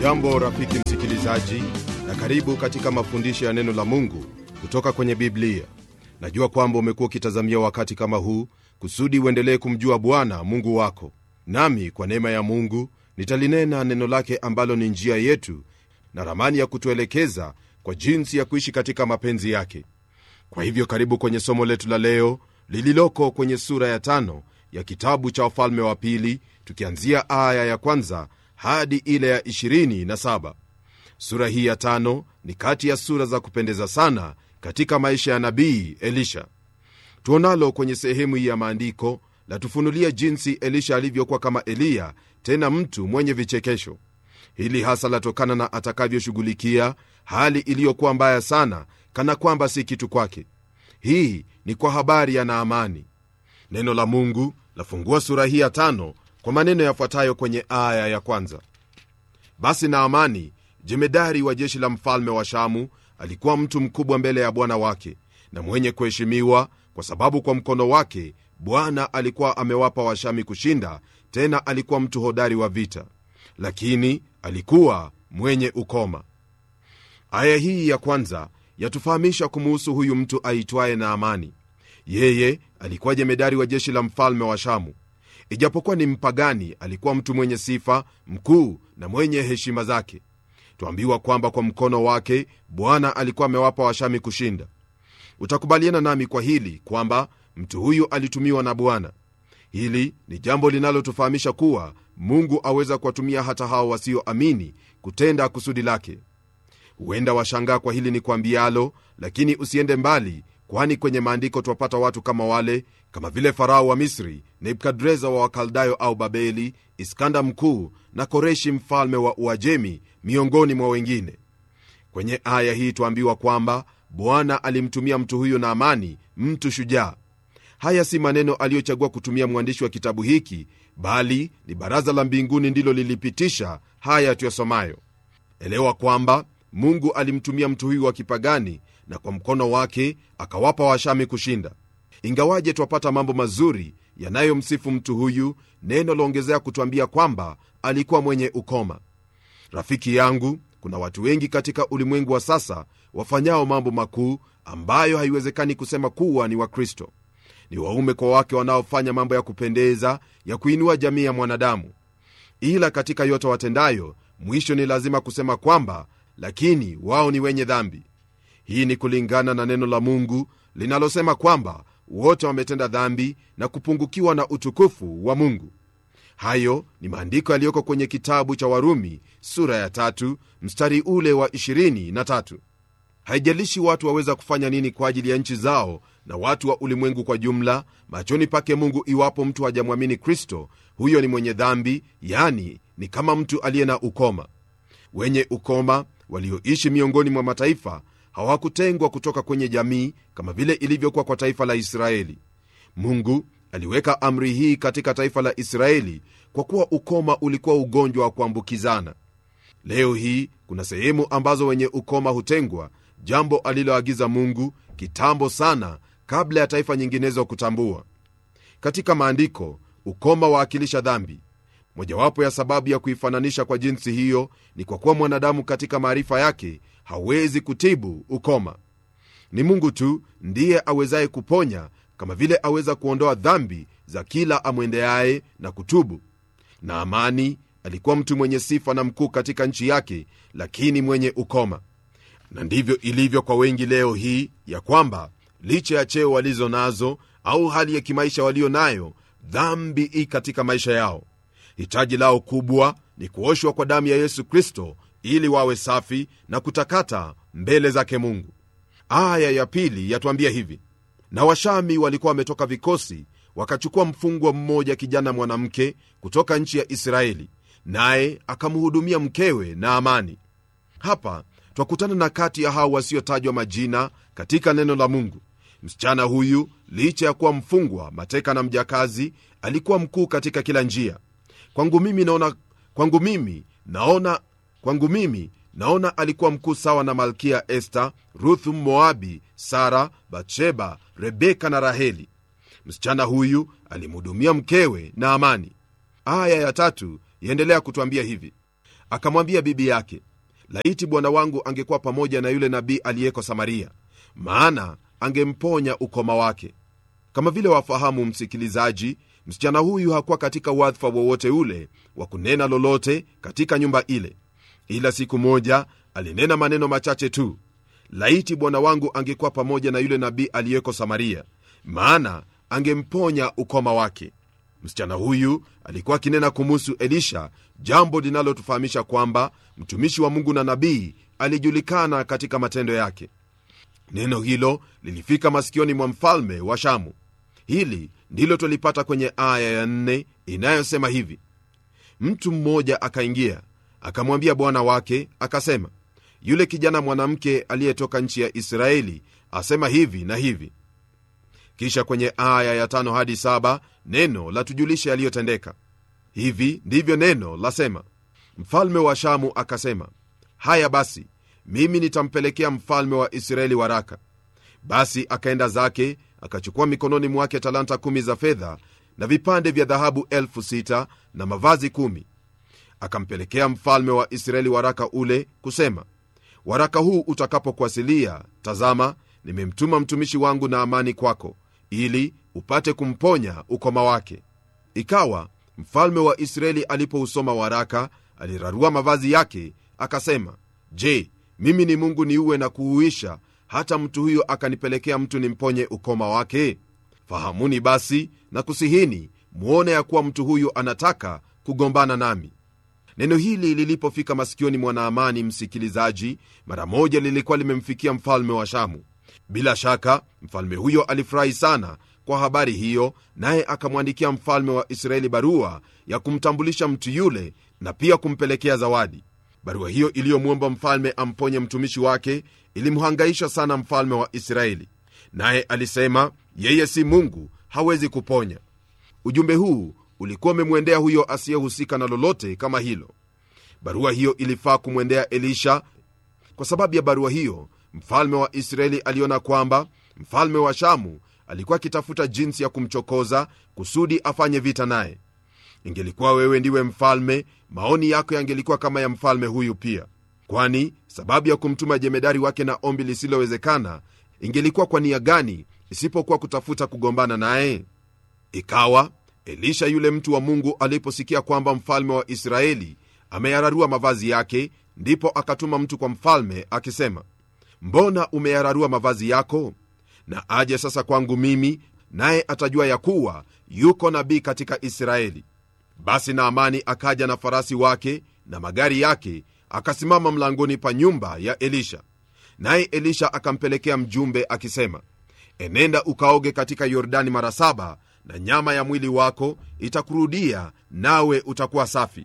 hujambo rafiki msikilizaji na karibu katika mafundisho ya neno la mungu kutoka kwenye biblia najua kwamba umekuwa ukitazamia wakati kama huu kusudi uendelee kumjua bwana mungu wako nami kwa neema ya mungu nitalinena neno lake ambalo ni njia yetu na ramani ya kutuelekeza kwa jinsi ya kuishi katika mapenzi yake kwa hivyo karibu kwenye somo letu la leo lililoko kwenye sura ya tano ya kitabu cha wafalme wa pili tukianzia aya ya kwanza hadi ile ya 27 sura hii ya tano ni kati ya sura za kupendeza sana katika maisha ya nabii elisha tuonalo kwenye sehemu hii ya maandiko latufunulia jinsi elisha alivyokuwa kama eliya tena mtu mwenye vichekesho hili hasa latokana na atakavyoshughulikia hali iliyokuwa mbaya sana kana kwamba si kitu kwake hii ni kwa habari ya naamani neno la mungu lafungua sura hii ya tano kwa maneno yafuatayo kwenye aya ya kwanza basi naamani jemedari wa jeshi la mfalme wa shamu alikuwa mtu mkubwa mbele ya bwana wake na mwenye kuheshimiwa kwa sababu kwa mkono wake bwana alikuwa amewapa washami kushinda tena alikuwa mtu hodari wa vita lakini alikuwa mwenye ukoma aya hii ya kwanza yatufahamisha kumuhusu huyu mtu aitwaye naamani yeye alikuwa jemedari wa jeshi la mfalme wa shamu ijapokuwa ni mpagani alikuwa mtu mwenye sifa mkuu na mwenye heshima zake twambiwa kwamba kwa mkono wake bwana alikuwa amewapa washami kushinda utakubaliana nami kwa hili kwamba mtu huyu alitumiwa na bwana hili ni jambo linalotufahamisha kuwa mungu aweza kuwatumia hata hao wasioamini kutenda kusudi lake huenda washangaa kwa hili ni kwambialo lakini usiende mbali kwani kwenye maandiko twapata watu kama wale kama vile farao wa misri nebukadreza wa wakaldayo au babeli iskanda mkuu na koreshi mfalme wa uajemi miongoni mwa wengine kwenye aya hii twaambiwa kwamba bwana alimtumia mtu huyo na amani mtu shujaa haya si maneno aliyochagua kutumia mwandishi wa kitabu hiki bali ni baraza la mbinguni ndilo lilipitisha haya tuyasomayo elewa kwamba mungu alimtumia mtu huyu wa kipagani na kwa mkono wake akawapa washami kushinda ingawaje twapata mambo mazuri yanayomsifu mtu huyu neno laongezea kutwambia kwamba alikuwa mwenye ukoma rafiki yangu kuna watu wengi katika ulimwengu wa sasa wafanyao mambo makuu ambayo haiwezekani kusema kuwa ni wakristo ni waume kwa wake wanaofanya mambo ya kupendeza ya kuinua jamii ya mwanadamu ila katika yote watendayo mwisho ni lazima kusema kwamba lakini wao ni wenye dhambi hii ni kulingana na neno la mungu linalosema kwamba wote wametenda dhambi na kupungukiwa na utukufu wa mungu hayo ni maandiko yaliyoko kwenye kitabu cha warumi sura ya tatu mstari ule wa 23 haijalishi watu waweza kufanya nini kwa ajili ya nchi zao na watu wa ulimwengu kwa jumla machoni pake mungu iwapo mtu hajamwamini kristo huyo ni mwenye dhambi yani ni kama mtu aliye na ukoma wenye ukoma walioishi miongoni mwa mataifa hawakutengwa kutoka kwenye jamii kama vile ilivyokuwa kwa taifa la israeli mungu aliweka amri hii katika taifa la israeli kwa kuwa ukoma ulikuwa ugonjwa wa kuambukizana leo hii kuna sehemu ambazo wenye ukoma hutengwa jambo aliloagiza mungu kitambo sana kabla ya taifa nyinginezo kutambua katika maandiko ukoma waakilisha dhambi mojawapo ya sababu ya kuifananisha kwa jinsi hiyo ni kwa kuwa mwanadamu katika maarifa yake hawezi kutibu ukoma ni mungu tu ndiye awezaye kuponya kama vile aweza kuondoa dhambi za kila amwendeaye na kutubu na amani alikuwa mtu mwenye sifa na mkuu katika nchi yake lakini mwenye ukoma na ndivyo ilivyo kwa wengi leo hii ya kwamba licha ya cheo walizo nazo au hali ya kimaisha walio nayo dhambi i katika maisha yao hitaji lao kubwa ni kuoshwa kwa damu ya yesu kristo ili wawe safi na kutakata mbele zake mungu aya ya pili yatuambia hivi na washami walikuwa wametoka vikosi wakachukua mfungwa mmoja kijana mwanamke kutoka nchi ya israeli naye akamhudumia mkewe na amani hapa twakutana na kati ya hao wasiotajwa majina katika neno la mungu msichana huyu licha ya kuwa mfungwa mateka na mjakazi alikuwa mkuu katika kila njia kwangu mimi naona kwangu mimi naona kwangu mimi naona alikuwa mkuu sawa na malkia este ruthu moabi sara batsheba rebeka na raheli msichana huyu alimhudumia mkewe na amani aya ya tatu yaendelea kutwambia hivi akamwambia bibi yake laiti bwana wangu angekuwa pamoja na yule nabii aliyeko samaria maana angemponya ukoma wake kama vile wafahamu msikilizaji msichana huyu hakuwa katika wadhifa wowote ule wa kunena lolote katika nyumba ile ila siku moja alinena maneno machache tu laiti bwana wangu angekuwa pamoja na yule nabii aliyeko samaria maana angemponya ukoma wake msichana huyu alikuwa akinena kumuhusu elisha jambo linalotufahamisha kwamba mtumishi wa mungu na nabii alijulikana katika matendo yake neno hilo lilifika masikioni mwa mfalme wa shamu hili ndilo twalipata kwenye aya ya nne inayosema hivi mtu mmoja akaingia akamwambia bwana wake akasema yule kijana mwanamke aliyetoka nchi ya israeli asema hivi na hivi kisha kwenye aya ya tano hadi saba neno la tujulisha yaliyotendeka hivi ndivyo neno lasema mfalme wa shamu akasema haya basi mimi nitampelekea mfalme wa israeli waraka basi akaenda zake akachukua mikononi mwake talanta kumi za fedha na vipande vya dhahabu elfu sita na mavazi kumi akampelekea mfalme wa israeli waraka ule kusema waraka huu utakapokuasilia tazama nimemtuma mtumishi wangu na amani kwako ili upate kumponya ukoma wake ikawa mfalme wa israeli alipousoma waraka alirarua mavazi yake akasema je mimi ni mungu niuwe na kuuisha hata mtu huyo akanipelekea mtu nimponye ukoma wake fahamuni basi na kusihini mwone ya kuwa mtu huyu anataka kugombana nami neno hili lilipofika masikioni mwa naamani msikilizaji mara moja lilikuwa limemfikia mfalme wa shamu bila shaka mfalme huyo alifurahi sana kwa habari hiyo naye akamwandikia mfalme wa israeli barua ya kumtambulisha mtu yule na pia kumpelekea zawadi barua hiyo iliyomwomba mfalme amponye mtumishi wake ilimhangaisha sana mfalme wa israeli naye alisema yeye si mungu hawezi kuponya ujumbe huu ulikuwa umemwendea huyo asiyehusika na lolote kama hilo barua hiyo ilifaa kumwendea elisha kwa sababu ya barua hiyo mfalme wa israeli aliona kwamba mfalme wa shamu alikuwa akitafuta jinsi ya kumchokoza kusudi afanye vita naye ingelikuwa wewe ndiwe mfalme maoni yako yangelikuwa kama ya mfalme huyu pia kwani sababu ya kumtuma jemedari wake na ombi lisilowezekana ingelikuwa kwa nia gani isipokuwa kutafuta kugombana naye ikawa elisha yule mtu wa mungu aliposikia kwamba mfalme wa israeli ameyararua mavazi yake ndipo akatuma mtu kwa mfalme akisema mbona umeyararua mavazi yako na aje sasa kwangu mimi naye atajua ya kuwa yuko nabii katika israeli basi naamani akaja na farasi wake na magari yake akasimama mlangoni pa nyumba ya elisha naye elisha akampelekea mjumbe akisema enenda ukaoge katika yordani mara saba na nyama ya mwili wako itakurudia nawe utakuwa safi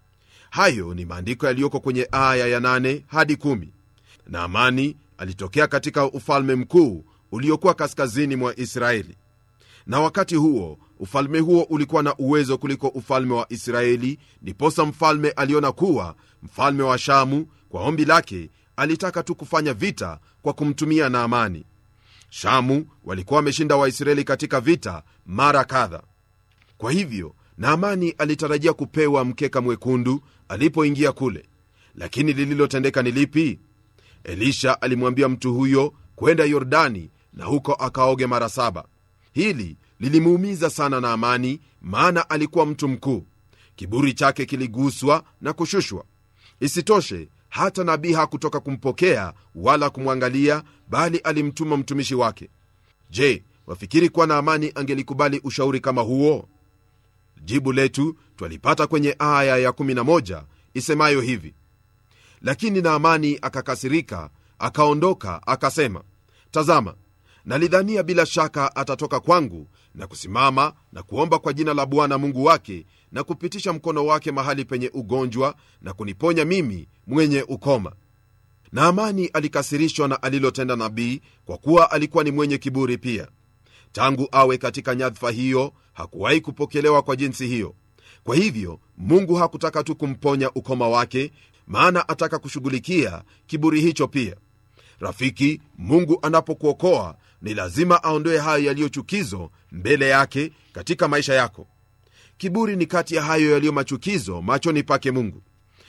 hayo ni maandiko yaliyoko kwenye aya ya 8 hadi 1 naamani alitokea katika ufalme mkuu uliokuwa kaskazini mwa israeli na wakati huo ufalme huo ulikuwa na uwezo kuliko ufalme wa israeli ndiposa mfalme aliona kuwa mfalme wa shamu kwa ombi lake alitaka tu kufanya vita kwa kumtumia naamani shamu walikuwa wameshinda waisraeli katika vita mara kadha kwa hivyo naamani alitarajia kupewa mkeka mwekundu alipoingia kule lakini lililotendeka ni lipi elisha alimwambia mtu huyo kwenda yordani na huko akaoge mara saba hili lilimuumiza sana naamani maana alikuwa mtu mkuu kiburi chake kiliguswa na kushushwa isitoshe hata nabii hakutoka kumpokea wala kumwangalia bali alimtuma mtumishi wake je wafikiri kuwa naamani angelikubali ushauri kama huo jibu letu twalipata kwenye aya ya 11 isemayo hivi lakini naamani akakasirika akaondoka akasema tazama nalidhania bila shaka atatoka kwangu na kusimama na kuomba kwa jina la bwana mungu wake na kupitisha mkono wake mahali penye ugonjwa na kuniponya mimi mwenye ukoma naamani alikasirishwa na alilotenda nabii kwa kuwa alikuwa ni mwenye kiburi pia tangu awe katika nyadhifa hiyo hakuwahi kupokelewa kwa jinsi hiyo kwa hivyo mungu hakutaka tu kumponya ukoma wake maana ataka kushughulikia kiburi hicho pia rafiki mungu anapokuokoa ni lazima aondoe hayo yaliyo chukizo mbele yake katika maisha yako kiburi ni kati ya hayo yaliyo machukizo machoni pake mungu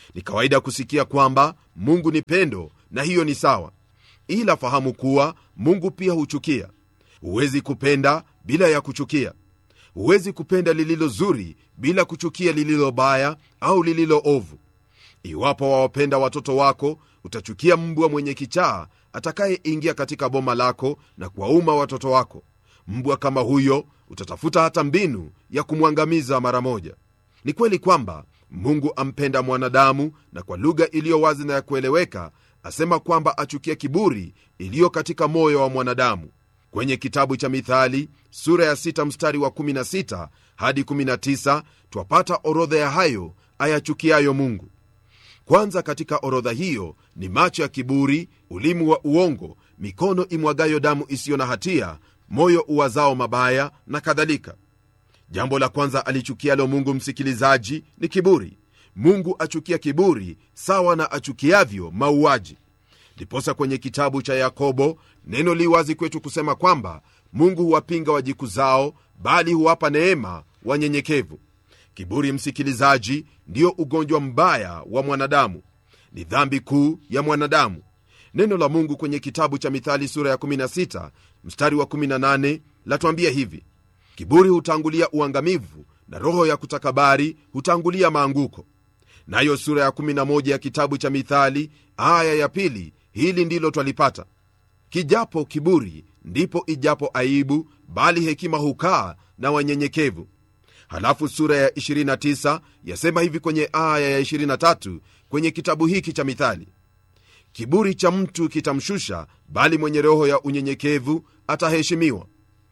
ni kawaida kusikia kwamba mungu ni pendo na hiyo ni sawa ila fahamu kuwa mungu pia huchukia huwezi kupenda bila ya kuchukia huwezi kupenda lililo zuri bila kuchukia lililo baya au lililo ovu iwapo wawapenda watoto wako utachukia mbwa mwenye kichaa atakayeingia katika boma lako na kuwauma watoto wako mbwa kama huyo utatafuta hata mbinu ya kumwangamiza mara moja ni kweli kwamba mungu ampenda mwanadamu na kwa lugha iliyo wazi na ya kueleweka asema kwamba achukia kiburi iliyo katika moyo wa mwanadamu kwenye kitabu cha mithali sura ya 6 mstari wa 16 hadi 19 twapata orodha ya hayo ayachukiayo mungu kwanza katika orodha hiyo ni macho ya kiburi ulimi wa uongo mikono imwagayo damu isiyo na hatia moyo uwazao mabaya na kadhalika jambo la kwanza alichukialo mungu msikilizaji ni kiburi mungu achukia kiburi sawa na achukiavyo mauaji ndiposa kwenye kitabu cha yakobo neno li wazi kwetu kusema kwamba mungu huwapinga wajikuzao bali huwapa neema wanyenyekevu kiburi msikilizaji ndiyo ugonjwa mbaya wa mwanadamu ni dhambi kuu ya mwanadamu neno la mungu kwenye kitabu cha mithali sura ya 16 mstari wa 18 latuambia hivi kiburi hutangulia uangamivu na roho ya kutakabari hutangulia maanguko nayo sura ya 11 ya kitabu cha mithali aya ya pili hili ndilo twalipata kijapo kiburi ndipo ijapo aibu bali hekima hukaa na wanyenyekevu halafu sura ya 29 yasema hivi kwenye aya ya 23 kwenye kitabu hiki cha mithali kiburi cha mtu kitamshusha bali mwenye roho ya unyenyekevu ataheshimiwa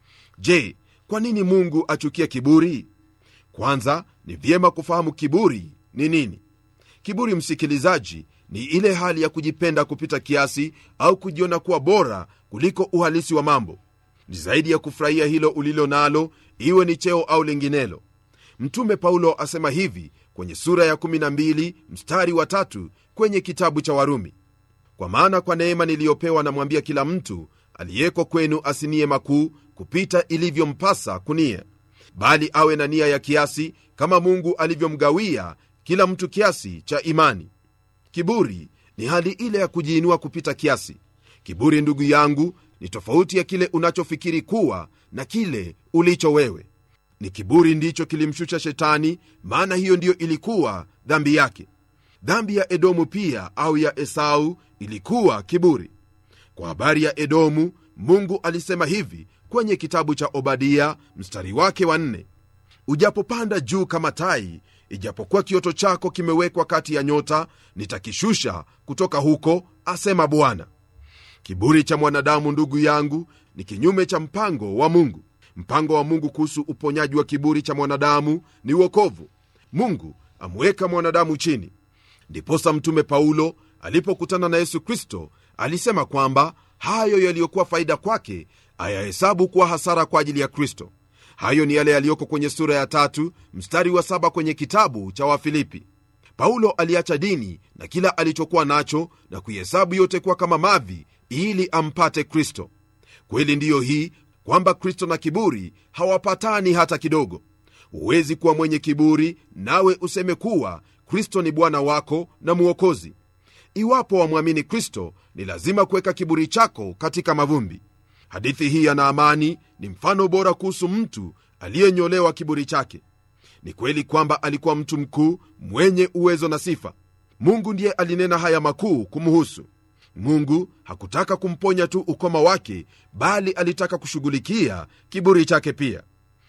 je kwa nini mungu achukia kiburi kwanza ni vyema kufahamu kiburi ni nini kiburi msikilizaji ni ile hali ya kujipenda kupita kiasi au kujiona kuwa bora kuliko uhalisi wa mambo ni zaidi ya kufurahia hilo ulilo nalo iwe ni cheo au linginelo mtume paulo asema hivi kwenye sura ya 12 mstari wa tatu kwenye kitabu cha warumi kwa maana kwa neema niliyopewa namwambia kila mtu aliyeko kwenu asinie makuu kupita ilivyompasa kunia bali awe na nia ya kiasi kama mungu alivyomgawia kila mtu kiasi cha imani kiburi ni hali ile ya kujiinua kupita kiasi kiburi ndugu yangu ni tofauti ya kile unachofikiri kuwa na kile ulicho wewe ni kiburi ndicho kilimshusha shetani maana hiyo ndiyo ilikuwa dhambi yake dhambi ya edomu pia au ya esau ilikuwa kiburi kwa habari ya edomu mungu alisema hivi kwenye kitabu cha obadia mstari wake wa nne ujapopanda juu kama tai ijapokuwa kioto chako kimewekwa kati ya nyota nitakishusha kutoka huko asema bwana kiburi cha mwanadamu ndugu yangu ni kinyume cha mpango wa mungu mpango wa mungu kuhusu uponyaji wa kiburi cha mwanadamu ni uokovu mungu amweka mwanadamu chini ndiposa mtume paulo alipokutana na yesu kristo alisema kwamba hayo yaliyokuwa faida kwake ayahesabu kuwa hasara kwa ajili ya kristo hayo ni yale yaliyoko kwenye sura ya tatu mstari wa saba kwenye kitabu cha wafilipi paulo aliacha dini na kila alichokuwa nacho na kuihesabu yote kuwa kama mavi ili ampate kristo kweli ndiyo hii kwamba kristo na kiburi hawapatani hata kidogo huwezi kuwa mwenye kiburi nawe useme kuwa kristo ni bwana wako na mwokozi iwapo wamwamini kristo ni lazima kuweka kiburi chako katika mavumbi hadithi hii ya naamani ni mfano bora kuhusu mtu aliyenyolewa kiburi chake ni kweli kwamba alikuwa mtu mkuu mwenye uwezo na sifa mungu ndiye alinena haya makuu kumhusu mungu hakutaka kumponya tu ukoma wake bali alitaka kushughulikia kiburi chake pia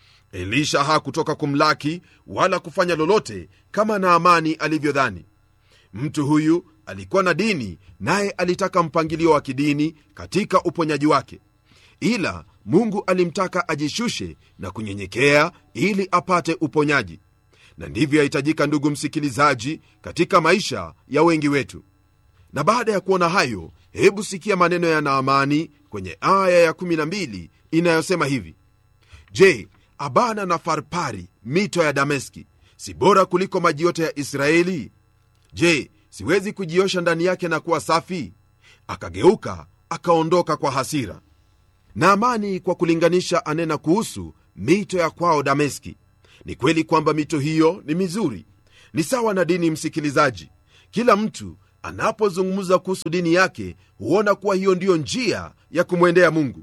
elisha hakutoka kumlaki wala kufanya lolote kama naamani alivyodhani mtu huyu alikuwa na dini naye alitaka mpangilio wa kidini katika uponyaji wake ila mungu alimtaka ajishushe na kunyenyekea ili apate uponyaji na ndivyo yahitajika ndugu msikilizaji katika maisha ya wengi wetu na baada ya kuona hayo hebu sikia maneno ya naamani kwenye aya ya12 inayosema hivi je abana na farpari mito ya dameski si bora kuliko maji yote ya israeli je siwezi kujiosha ndani yake na kuwa safi akageuka akaondoka kwa hasira naamani kwa kulinganisha anena kuhusu mito ya kwao dameski ni kweli kwamba mito hiyo ni mizuri ni sawa na dini msikilizaji kila mtu anapozungumza kuhusu dini yake huona kuwa hiyo ndiyo njia ya kumwendea mungu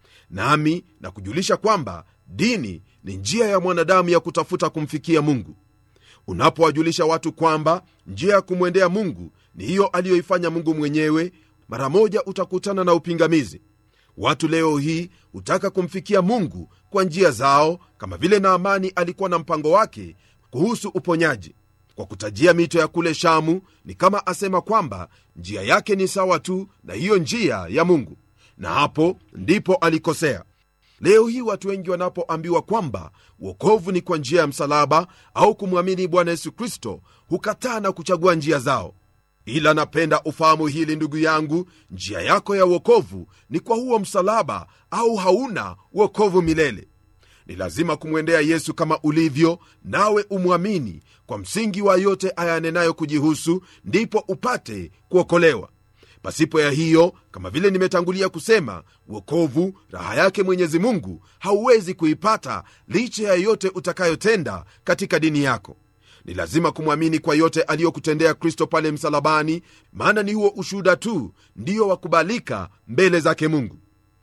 nami na kujulisha kwamba dini ni njia ya mwanadamu ya kutafuta kumfikia mungu unapowajulisha watu kwamba njia ya kumwendea mungu ni hiyo aliyoifanya mungu mwenyewe mara moja utakutana na upingamizi watu leo hii hutaka kumfikia mungu kwa njia zao kama vile naamani alikuwa na mpango wake kuhusu uponyaji kwa kutajia mito ya kule shamu ni kama asema kwamba njia yake ni sawa tu na hiyo njia ya mungu na hapo ndipo alikosea leo hii watu wengi wanapoambiwa kwamba uokovu ni kwa njia ya msalaba au kumwamini bwana yesu kristo hukataa na kuchagua njia zao ila napenda ufahamu hili ndugu yangu njia yako ya uokovu ni kwa huo msalaba au hauna uokovu milele ni lazima kumwendea yesu kama ulivyo nawe umwamini kwa msingi wa yote ayanenayo kujihusu ndipo upate kuokolewa pasipo ya hiyo kama vile nimetangulia kusema uokovu raha yake mwenyezi mungu hauwezi kuipata licha ya yote utakayotenda katika dini yako ni lazima kumwamini kwa yote aliyokutendea kristo pale msalabani maana ni huo ushuhuda tu ndiyo wakubalika mbele zake mungu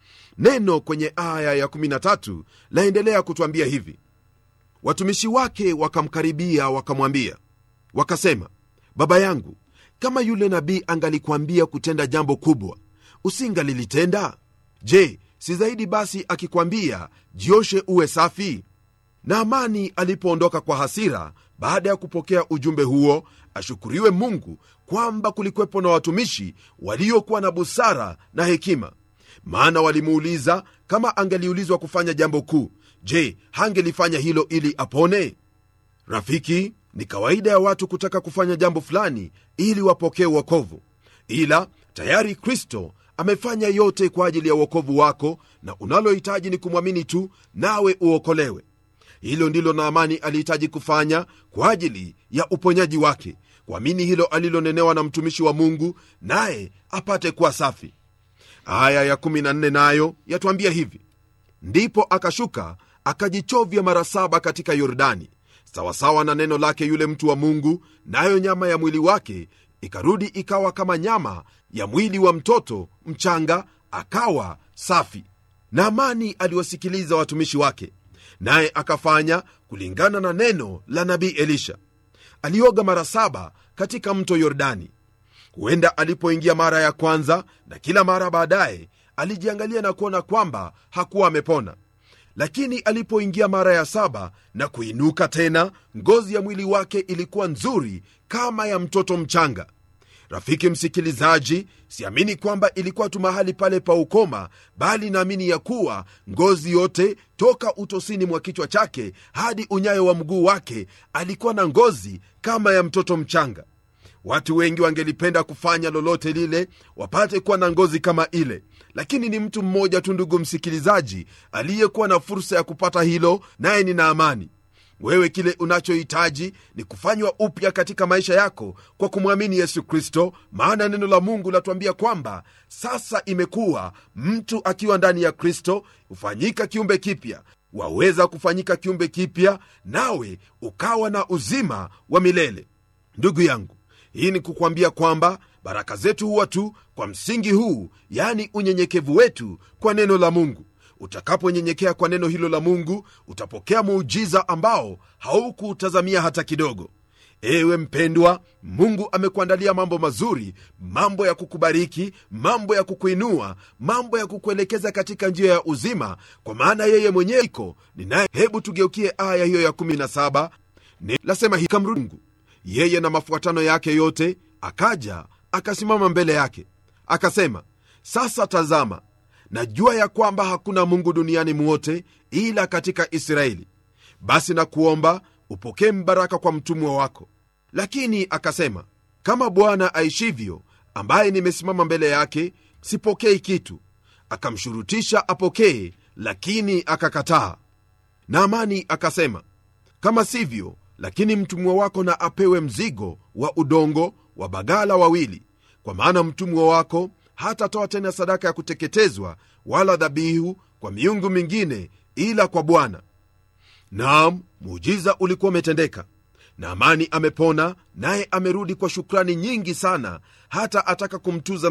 neno kwenye aya ya13 laendelea kutwambia hivi watumishi wake wakamkaribia wakamwambia wakasema baba yangu kama yule nabii angalikwambia kutenda jambo kubwa usingalilitenda je si zaidi basi akikwambia jioshe uwe safi naamani alipoondoka kwa hasira baada ya kupokea ujumbe huo ashukuriwe mungu kwamba kulikwepo na watumishi waliokuwa na busara na hekima maana walimuuliza kama angeliulizwa kufanya jambo kuu je hangelifanya hilo ili apone rafiki ni kawaida ya watu kutaka kufanya jambo fulani ili wapokee uokovu ila tayari kristo amefanya yote kwa ajili ya uokovu wako na unalohitaji ni kumwamini tu nawe uokolewe hilo ndilo naamani alihitaji kufanya kwa ajili ya uponyaji wake kuamini hilo alilonenewa na mtumishi wa mungu naye apate kuwa safi aya ya14 nayo yatwambia hivi ndipo akashuka akajichovya mara saba katika yordani sawasawa na neno lake yule mtu wa mungu nayo nyama ya mwili wake ikarudi ikawa kama nyama ya mwili wa mtoto mchanga akawa safi naamani aliwasikiliza watumishi wake naye akafanya kulingana na neno la nabii elisha alioga mara saba katika mto yordani huenda alipoingia mara ya kwanza na kila mara baadaye alijiangalia na kuona kwamba hakuwa amepona lakini alipoingia mara ya saba na kuinuka tena ngozi ya mwili wake ilikuwa nzuri kama ya mtoto mchanga rafiki msikilizaji siamini kwamba ilikuwa tu mahali pale pa ukoma bali naamini ya kuwa ngozi yote toka utosini mwa kichwa chake hadi unyayo wa mguu wake alikuwa na ngozi kama ya mtoto mchanga watu wengi wangelipenda kufanya lolote lile wapate kuwa na ngozi kama ile lakini ni mtu mmoja tu ndugu msikilizaji aliyekuwa na fursa ya kupata hilo naye ni naamani wewe kile unachohitaji ni kufanywa upya katika maisha yako kwa kumwamini yesu kristo maana neno la mungu latuambia kwamba sasa imekuwa mtu akiwa ndani ya kristo hufanyika kiumbe kipya waweza kufanyika kiumbe kipya nawe ukawa na uzima wa milele ndugu yangu hii ni kukwambia kwamba baraka zetu huwa tu kwa msingi huu yani unyenyekevu wetu kwa neno la mungu utakaponyenyekea kwa neno hilo la mungu utapokea muujiza ambao haukuutazamia hata kidogo ewe mpendwa mungu amekuandalia mambo mazuri mambo ya kukubariki mambo ya kukuinua mambo ya kukuelekeza katika njia ya uzima kwa maana yeye mwenyewe iko ninaye hebu tugeukie aya hiyo ya 17 lasema hikamrungu yeye na mafuatano yake yote akaja akasimama mbele yake akasema sasa tazama najua ya kwamba hakuna mungu duniani mwote ila katika israeli basi na kuomba upokee mbaraka kwa mtumwa wako lakini akasema kama bwana aishivyo ambaye nimesimama mbele yake sipokei kitu akamshurutisha apokee lakini akakataa naamani akasema kama sivyo lakini mtumwa wako na apewe mzigo wa udongo wa bagala wawili kwa maana mtumwa wako hatatoa tena sadaka ya kuteketezwa wala dhabihu kwa miungu mingine ila kwa bwana naam muujiza ulikuwa umetendeka naamani amepona naye amerudi kwa shukrani nyingi sana hata ataka kumtuza